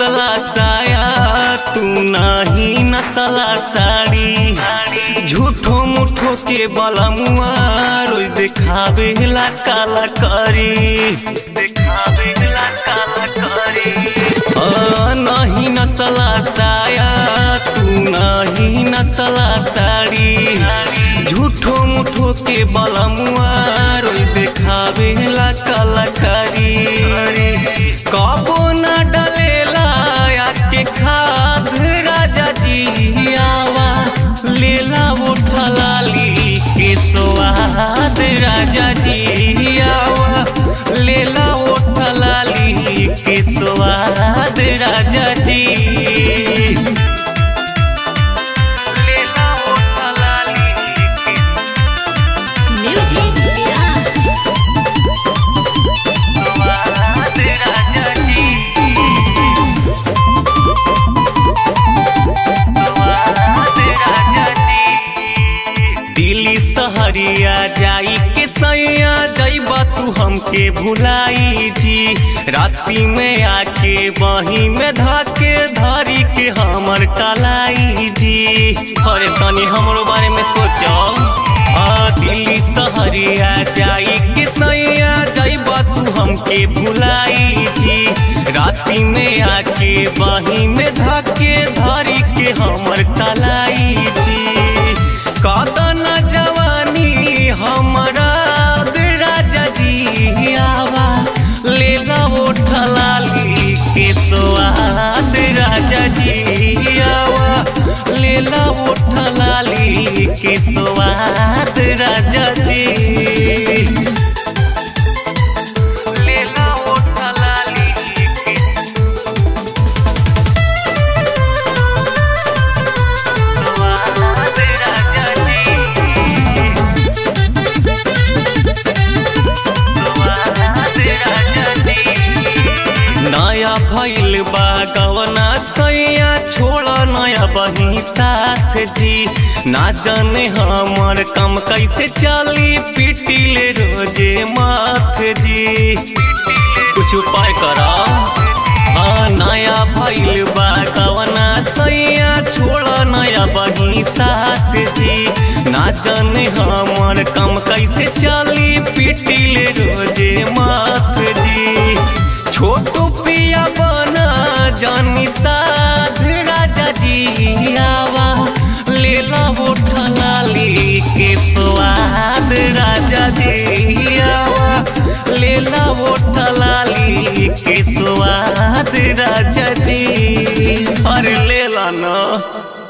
नसला साया तू नाही नसला साड़ी झूठो मुठो के बलमुआ रोज देखावे ला काला करी देखावे ला काला करी आ, नहीं नसला साया तू नहीं नसला साड़ी झूठो मुठो के बलमुआ रोज देखावे ला काला करी कबो न डलेला आके खाद राजा जी आवा लेला उठलाली के स्वाद राजा जी आवा लेला उठलाली के स्वाद राजा जी लेला उठलाली के Music Garage. स्वाद राजा जी दिल्ली सहरिया जाई के सैया जैबा तू हमके भुलाई जी राती में आके बही में धके धरी के हमर कलाई जी अरे तनी हमरो बारे में सोचो आ दिल्ली सहरिया जाई के सैया जैबा तू हमके भुलाई जी राती में आके बही में धके धरी के हमर कलाई जी कदन जवानी हमारा राजा जी आवा लेला उठलाली के स्वाद राजा जी आवा लेला उठलाली के स्वाद राजा जी लेला उठलाली के स्वाद राजा जी नया भइल बा गवना सैया छोड़ नया बही साथ जी ना जाने हमर कम कैसे चली पिटिले रोजे माथ जी कुछ उपाय करा हाँ नया भइल बा गवना सैया छोड़ नया बही साथ जी ना जाने हमर कम कैसे चली पिटिले रोजे माथ जी छोटू पिया बना जानी साध राजा जी आवा लेला उठलाली के स्वाद राजा जी आवा लेला उठलाली के स्वाद राजा जी अरे लेला ना